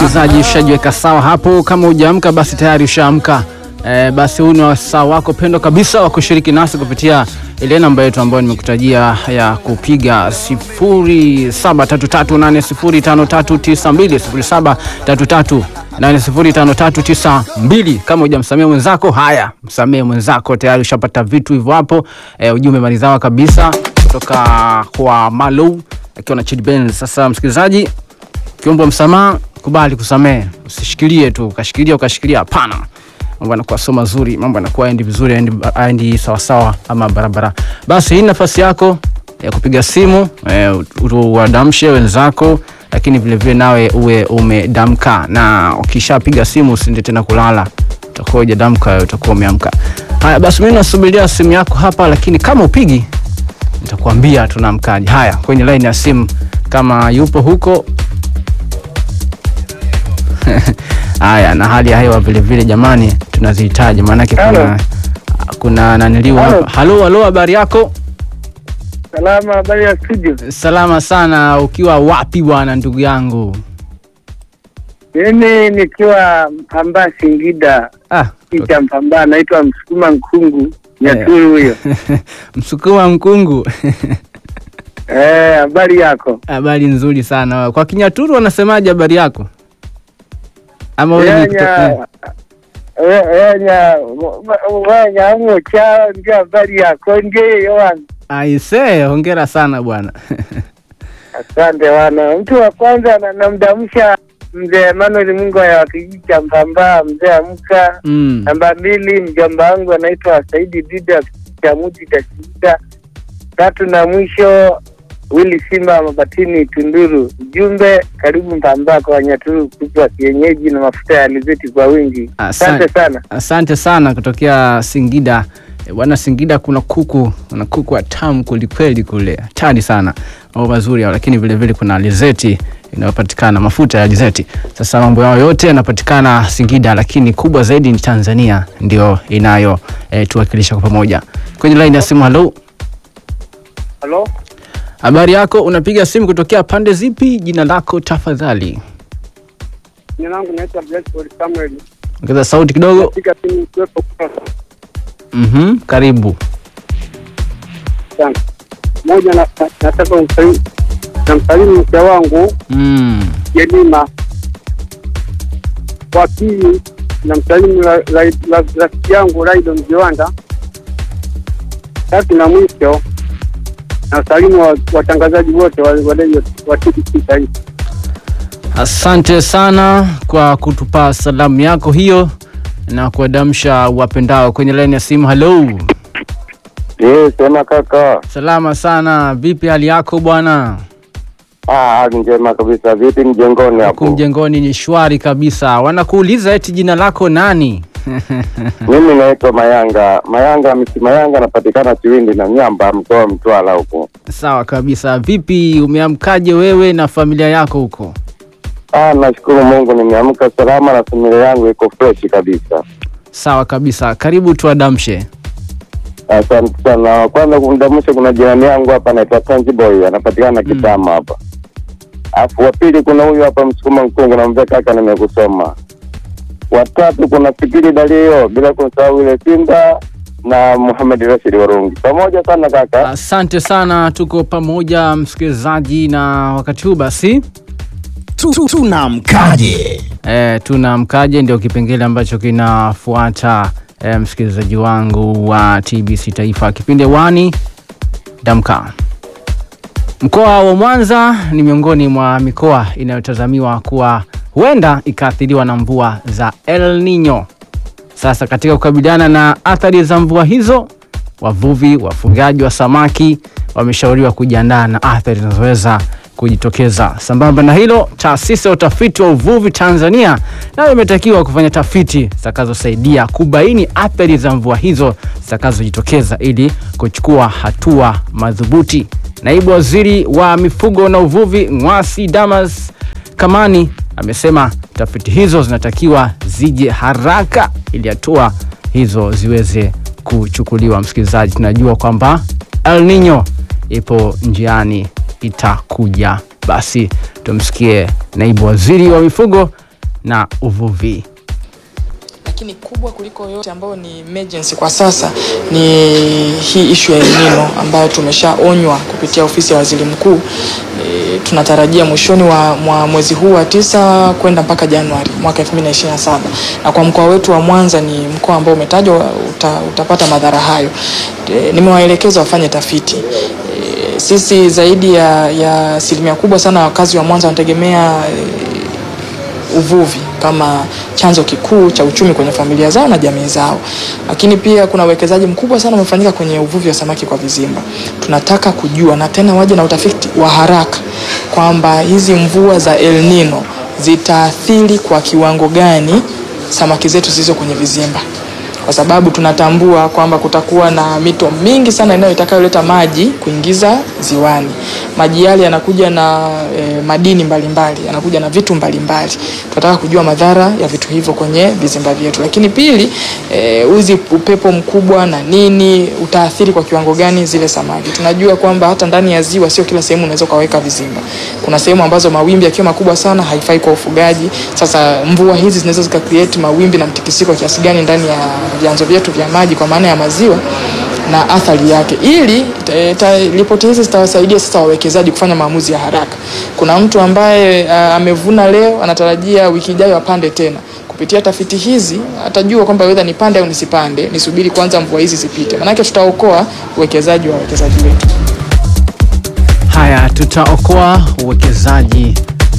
msikilizaji, ushajiweka sawa hapo. Kama hujaamka basi tayari ushaamka. E, basi huu ni wasaa wako pendo kabisa wa kushiriki nasi kupitia ile namba yetu ambayo nimekutajia ya kupiga 0733805392 0733805392. Kama hujamsamia mwenzako, haya msamie mwenzako, tayari ushapata vitu hivyo hapo. E, ujumbe maridhawa kabisa kutoka kwa Malou akiwa na Chid Benz. Sasa msikilizaji, kiombo msamaha, kubali kusamehe, usishikilie tu ukashikilia ukashikilia, hapana. Mambo yanakuwa sio mazuri, mambo yanakuwa aendi vizuri, aendi, aendi sawasawa ama barabara. Basi hii nafasi yako ya kupiga simu e, uwadamshe wenzako, lakini vilevile nawe uwe umedamka, na ukishapiga simu usiende tena kulala, utakuwa hujadamka, utakuwa umeamka. Haya basi, mimi nasubiria simu yako hapa, lakini kama upigi nitakwambia tunamkaje. Haya, kwenye line ya simu kama yupo huko haya na hali ya hewa vile vile, jamani, tunazihitaji maanake kuna kuna naniliwa Halo. hapa. Halo, halo, habari yako? Salama, habari ya studio. Salama sana. Ukiwa wapi bwana, ndugu yangu? Mimi nikiwa Mpamba Singida, Ah, kicha Mpamba, naitwa Msukuma Nkungu Nyaturu huyo. Msukuma Mkungu. Eh, habari yako? Habari nzuri sana. Kwa Kinyaturu wanasemaje habari yako? Ama wewe ni Wenya kutoka- we- wenya wenya mocha ndio habari yako ndio yowan. Aise, hongera sana bwana. Asante wana. Mtu wa kwanza na- namdamsha mzee Emmanuel Mungu ya kijiji cha Mpamba, mzee amka. Mm. Namba mbili, mjomba wangu anaitwa Saidi Dida cha Muti Tashinda. Tatu na mwisho, Willy Simba Mabatini Tunduru. Ujumbe, karibu Mpamba kwa Wanyaturu kupwa kienyeji na mafuta ya alizeti kwa wingi. Asante. Asante sana. Asante sana kutokea Singida. E, Bwana Singida kuna kuku, kuna kuku watamu kwelikweli kule, hatari sana, mambo mazuri yao, lakini vile vile kuna alizeti inayopatikana, mafuta ya alizeti. Sasa mambo yao yote yanapatikana Singida, lakini kubwa zaidi ni Tanzania ndio inayo e, tuwakilisha kwa pamoja. Kwenye line ya simu, halo, Halo, habari yako? Unapiga simu kutokea pande zipi? Jina lako tafadhali, jina langu naitwa Blessed Samuel. ongeza sauti kidogo. Napiga simu kuwepo Mhm, karibu. sana. Moja na- na- nataka kumsalimu namsalimu mke wangu Mm. Jelima. Wa pili namsalimu ra- ra- ra- rafiki yangu Raido Mjiwanda. Tatu na mwisho nasalimu wa- watangazaji wote wa wa redio wa TBC Taifa. Asante sana kwa kutupa salamu yako hiyo na kuadamsha wapendao kwenye laini ya simu. Halo, Eh, sema kaka. salama sana. Vipi hali yako bwana? Ah, hali njema kabisa. Vipi mjengoni Huku hapo? mjengoni ni shwari kabisa. Wanakuuliza eti jina lako nani? Mimi naitwa Mayanga. Mayanga misi Mayanga anapatikana Chiwindi na Nyamba mkoa wa Mtwara huko. Sawa kabisa. Vipi, umeamkaje wewe na familia yako huko? Ah, nashukuru Mungu nimeamka salama na familia yangu iko fresh kabisa. Sawa kabisa, karibu tuadamshe. Asante sana. Kwanza kumdamusha, kuna jirani yangu hapa anaitwa Tanji Boy anapatikana Kitama hapa. Alafu wa pili kuna huyu hapa Msukuma Mkungu namwambia kaka, nimekusoma. Watatu kuna Fikiri Dalio bila kumsahau ile Simba na Muhammad Rashid Warungi. Pamoja sana kaka. Asante sana, tuko pamoja msikilizaji, na wakati huu basi Tu- tu- tunamkaje E, tuna mkaje ndio kipengele ambacho kinafuata e, msikilizaji wangu wa TBC Taifa, kipindi wani damka. Mkoa wa Mwanza ni miongoni mwa mikoa inayotazamiwa kuwa huenda ikaathiriwa na mvua za El Nino. Sasa katika kukabiliana na athari za mvua hizo, wavuvi, wafugaji wa samaki wameshauriwa kujiandaa na athari zinazoweza kujitokeza. Sambamba na hilo, taasisi ya utafiti wa uvuvi Tanzania nayo imetakiwa kufanya tafiti zitakazosaidia kubaini athari za mvua hizo zitakazojitokeza ili kuchukua hatua madhubuti. Naibu Waziri wa Mifugo na Uvuvi Ng'wasi Damas Kamani amesema tafiti hizo zinatakiwa zije haraka ili hatua hizo ziweze kuchukuliwa. Msikilizaji, tunajua kwamba El Nino ipo njiani, itakuja. Basi tumsikie naibu waziri wa mifugo na uvuvi. lakini kubwa kuliko yote ambayo ni emergency kwa sasa ni hii ishu ya El Nino ambayo tumeshaonywa kupitia ofisi ya waziri mkuu. E, tunatarajia mwishoni wa mwa mwezi huu wa tisa kwenda mpaka Januari mwaka 2027 na kwa mkoa wetu wa Mwanza ni mkoa ambao umetajwa uta, utapata madhara hayo. E, nimewaelekeza wafanye tafiti e, sisi zaidi ya ya asilimia kubwa sana wakazi wa Mwanza wanategemea e, uvuvi kama chanzo kikuu cha uchumi kwenye familia zao na jamii zao, lakini pia kuna uwekezaji mkubwa sana umefanyika kwenye uvuvi wa samaki kwa vizimba. Tunataka kujua na tena waje na utafiti wa haraka kwamba hizi mvua za El Nino zitaathiri kwa kiwango gani samaki zetu zilizo kwenye vizimba kwa sababu tunatambua kwamba kutakuwa na mito mingi sana inayo itakayoleta maji kuingiza ziwani. Maji yale yanakuja na e, madini mbalimbali, yanakuja na vitu mbalimbali. Tunataka kujua madhara ya vitu hivyo kwenye vizimba vyetu, lakini pili, e, uzi upepo mkubwa na nini utaathiri kwa kiwango gani zile samaki. Tunajua kwamba hata ndani ya ziwa sio kila sehemu unaweza ukaweka vizimba. Kuna sehemu ambazo mawimbi yakiwa makubwa sana haifai kwa ufugaji. Sasa mvua hizi zinaweza zika create mawimbi na mtikisiko kiasi gani ndani ya vyanzo vyetu vya maji kwa maana ya maziwa na athari yake, ili ta- ta- ripoti hizi zitawasaidia sasa wawekezaji kufanya maamuzi ya haraka. Kuna mtu ambaye uh, amevuna leo anatarajia wiki ijayo apande tena. Kupitia tafiti hizi atajua kwamba whether nipande au nisipande, nisubiri kwanza mvua hizi zipite, maanake tutaokoa uwekezaji wa wawekezaji wetu. Haya, tutaokoa uwekezaji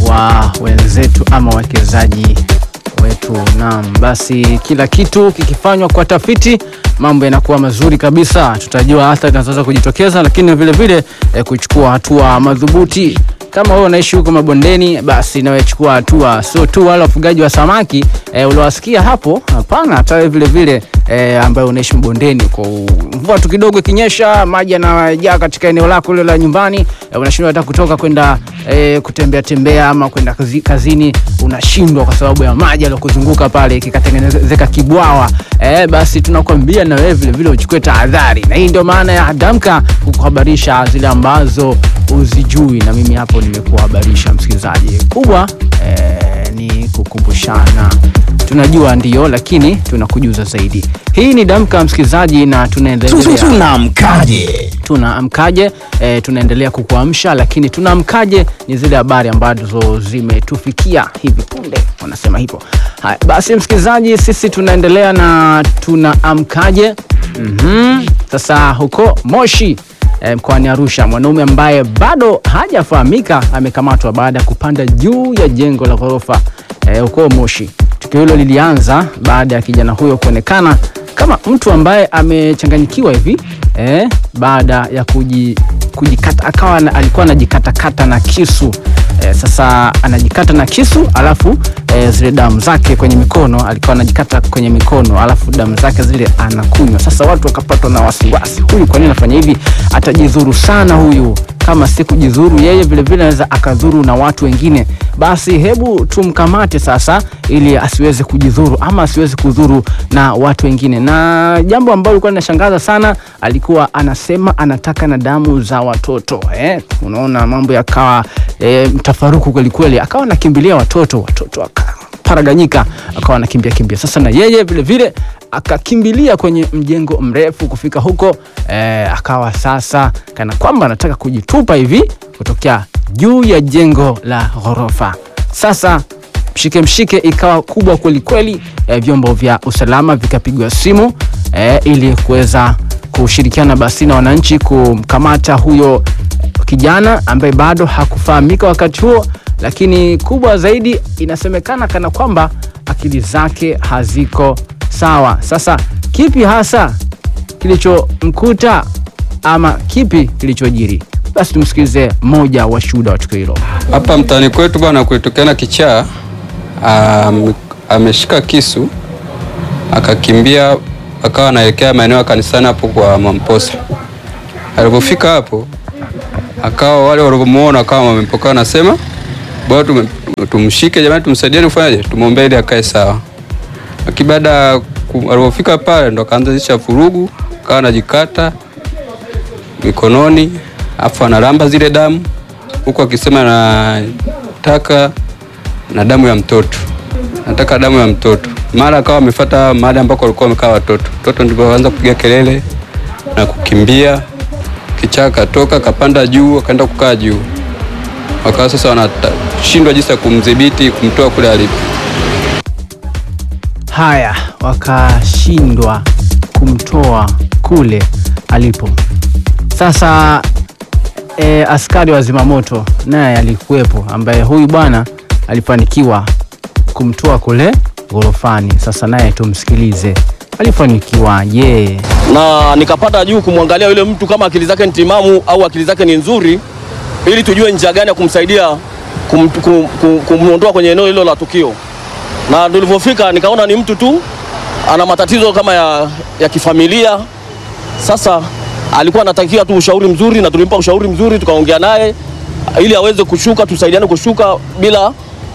wa wenzetu ama wawekezaji wetu. Naam, basi kila kitu kikifanywa kwa tafiti mambo yanakuwa mazuri kabisa. Tutajua athari zinazoweza kujitokeza, lakini vile vile eh, kuchukua hatua madhubuti. Kama wewe unaishi huko mabondeni, basi nawe chukua hatua, sio tu wale wafugaji wa samaki eh, uliowasikia hapo. Hapana, hata wewe vile vile eh, ambaye unaishi mabondeni, kwa mvua tu kidogo ikinyesha, maji yanajaa katika eneo lako lile la nyumbani, eh, unashindwa hata kutoka kwenda eh, kutembea tembea ama kwenda kazi, kazini, unashindwa kwa sababu ya maji yaliyokuzunguka pale, kikatengenezeka kibwawa eh, basi tunakwambia na wewe vile vile uchukue tahadhari, na hii ndio maana ya Damka kukuhabarisha zile ambazo uzijui, na mimi hapo nimekuhabarisha msikilizaji. Kubwa eh, ni kukumbushana, tunajua ndio, lakini tunakujuza zaidi. Hii ni Damka msikilizaji, na tunaendelea Tunamkaje? tunaamkaje e, tunaendelea kukuamsha lakini tunaamkaje ni zile habari ambazo zimetufikia hivi punde wanasema hivyo haya basi msikilizaji sisi tunaendelea na tunaamkaje mm-hmm. sasa huko moshi e, mkoani arusha mwanaume ambaye bado hajafahamika amekamatwa baada ya kupanda juu ya jengo la ghorofa e, huko moshi tukio hilo lilianza baada ya kijana huyo kuonekana kama mtu ambaye amechanganyikiwa hivi eh, baada ya kuji, kujikata akawa na, alikuwa anajikatakata na kisu eh, sasa anajikata na kisu alafu eh, zile damu zake kwenye mikono alikuwa anajikata kwenye mikono alafu damu zake zile anakunywa sasa watu wakapatwa na wasiwasi huyu kwa nini anafanya hivi atajidhuru sana huyu kama si kujidhuru yeye vilevile anaweza akadhuru na watu wengine basi hebu tumkamate sasa ili asiweze kujidhuru ama asiweze kudhuru na watu wengine na jambo ambalo likuwa linashangaza sana alikuwa anasema anataka na damu za watoto eh? unaona mambo yakawa eh, mtafaruku kwelikweli akawa anakimbilia watoto watoto aka paraganyika akawa anakimbia kimbia sasa na yeye vile vile akakimbilia kwenye mjengo mrefu kufika huko eh, akawa sasa kana kwamba anataka kujitupa hivi kutokea juu ya jengo la ghorofa sasa mshike mshike ikawa kubwa kweli kweli eh, vyombo vya usalama vikapigwa simu eh, ili kuweza kushirikiana basi na wananchi kumkamata huyo kijana ambaye bado hakufahamika wakati huo lakini kubwa zaidi inasemekana kana kwamba akili zake haziko sawa sasa kipi hasa kilichomkuta ama kipi kilichojiri basi tumsikilize mmoja wa shuhuda wa tukio hilo Hapa mtaani kwetu bwana, kulitokea kichaa am- ameshika kisu akakimbia akawa anaelekea maeneo ya kanisani hapo kwa Mamposa. Alipofika hapo akawa wale walivyomuona akawa wamempokea, wanasema bwana, tume- tumshike jamani, tumsaidieni kufanyaje, tumwombee ili akae sawa. Lakini baada ya ku- alipofika pale ndo akaanzisha vurugu, akawa anajikata mikononi, afu analamba zile damu huku akisema anataka na damu ya mtoto. nataka damu ya mtoto. Mara akawa amefuata mahali ambako walikuwa wamekaa watoto. Mtoto ndipo akaanza kupiga kelele na kukimbia, kichaa katoka kapanda juu, akaenda kukaa juu. Wakawa sasa wanashindwa jinsi ya kumdhibiti, kumtoa kule alipo. Haya, wakashindwa kumtoa kule alipo. Sasa e, askari wa zimamoto naye alikuwepo, ambaye huyu bwana alifanikiwa kumtoa kule ghorofani. Sasa naye tumsikilize alifanikiwaje. na nikapata juu kumwangalia yule mtu kama akili zake ni timamu au akili zake ni nzuri, ili tujue njia gani ya kumsaidia kum, kum, kum, kumwondoa kwenye eneo hilo la tukio. Na tulivyofika nikaona ni mtu tu ana matatizo kama ya, ya kifamilia. Sasa alikuwa anatakiwa tu ushauri mzuri, na tulimpa ushauri mzuri, tukaongea naye ili aweze kushuka, tusaidiane kushuka bila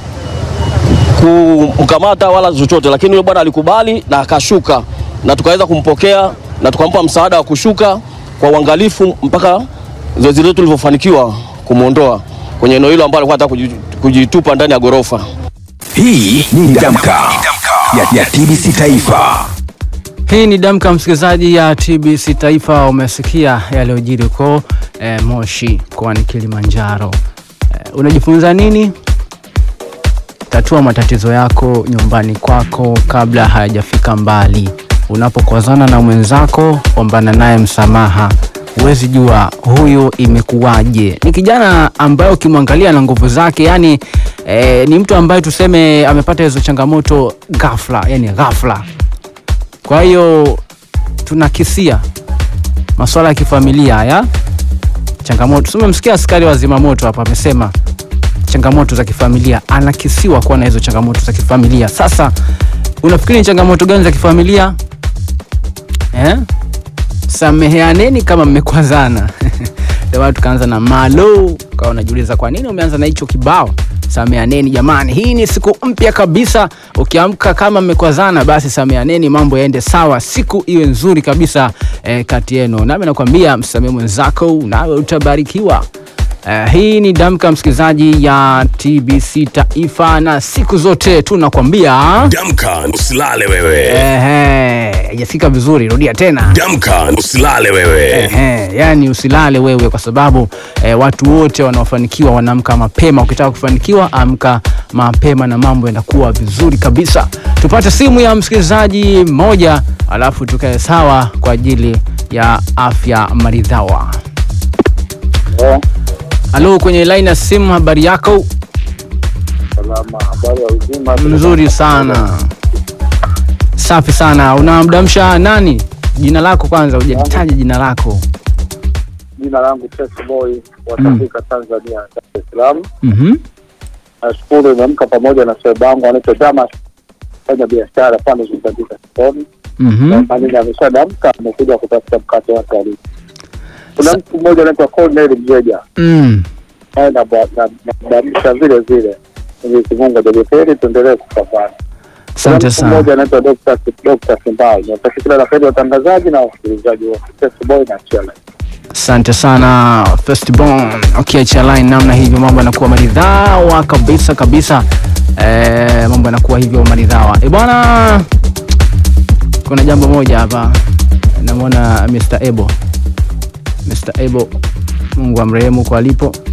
kumkamata wala chochote, lakini yule bwana alikubali na akashuka, na tukaweza kumpokea na tukampa msaada wa kushuka kwa uangalifu mpaka zoezi letu lilivyofanikiwa kumwondoa kwenye eneo hilo ambalo alikuwa anataka kuji- kujitupa ndani ya ghorofa. Hii ni Damka ya, ya TBC Taifa. Hii ni Damka, msikilizaji ya TBC Taifa. Umesikia yaliyojiri huko e, Moshi mkoani Kilimanjaro. E, unajifunza nini? Tatua matatizo yako nyumbani kwako kabla hayajafika mbali. Unapokozana na mwenzako, ombana naye msamaha. Huwezi jua huyu imekuwaje. Ni kijana ambaye ukimwangalia na nguvu zake, yani e, ni mtu ambaye tuseme amepata hizo changamoto ghafla, yani ghafla kwa hiyo tunakisia masuala ya kifamilia haya changamoto. Tumemsikia askari wa zimamoto hapa amesema changamoto za kifamilia, anakisiwa kuwa na hizo changamoto za kifamilia. Sasa unafikiri ni changamoto gani za kifamilia eh? Sameheaneni kama mmekwazana. Ndio maana tukaanza na malo, ukawa unajiuliza kwa nini umeanza na hicho kibao sameaneni jamani, hii ni siku mpya kabisa. Ukiamka kama mmekwazana, basi sameaneni, mambo yaende sawa, siku iwe nzuri kabisa eh, kati yenu. Nami nakwambia msamehe mwenzako, nawe utabarikiwa. Eh, hii ni Damka, msikilizaji ya TBC Taifa, na siku zote tunakwambia Damka, usilale wewe. ehe, haijafika vizuri, rudia tena. Damka, usilale wewe. Ehe, yani usilale wewe kwa sababu eh, watu wote wanaofanikiwa wanaamka mapema. Ukitaka kufanikiwa, amka mapema na mambo yanakuwa vizuri kabisa. Tupate simu ya msikilizaji mmoja, alafu tukae sawa kwa ajili ya afya maridhawa. Halo, kwenye line ya simu, habari yako? Salama, habari ya uzima? Mzuri sana, safi sana. Unamdamsha nani? Jina lako kwanza, hujataja jina lako. Jina langu Test Boy wa Tafrika Tanzania, Dar es Salaam. Mhm. Nashukuru nimeamka pamoja na sweba wangu anaitwa Damas, fanya biashara pande zitandika sokoni. Mhm. Manini ameshadamka, amekuja kutafuta mkate wake alipo. Kuna mtu mmoja anaitwa Cornel Mjeja, Mm. naye nabadilisha vile vile. Mwenyezi Mungu ajalie tuendelee kupambana. Kuna Asante mtu sana. mmoja anaitwa Dr. Dr. Simbai. Natakia kila la heri watangazaji na wasikilizaji wa Test Boy na Chela. Asante sana Firstborn. Ukiacha line namna hivyo, mambo yanakuwa maridhawa kabisa kabisa. Eh, mambo yanakuwa hivyo maridhawa. E bwana, kuna jambo moja hapa, namwona Mr. Ebo. Mr. Ebo, Mungu amrehemu kwa alipo.